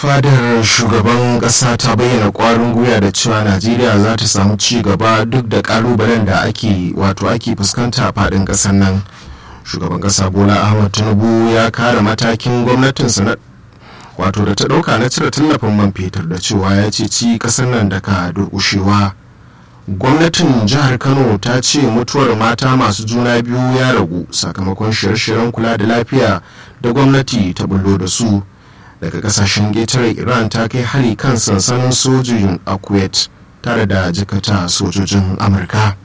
fadar shugaban kasa ta bayyana kwarin gwiwa da cewa najeriya za ta samu ci gaba duk da kalubalen da ake wato ake fuskanta a fadin kasar nan shugaban kasa bola ahmad tinubu ya kare matakin gwamnatinsa na wato da ta dauka na cire tallafin man fetur da cewa ya ce ci kasar nan daga durkushewa gwamnatin jihar kano ta ce mutuwar mata masu juna biyu ya ragu sakamakon shirye-shiryen kula da lafiya da gwamnati ta bullo da su daga kasashen getare iran ta kai hari kan sansanin sojin a kuwait tare da jikata sojojin amurka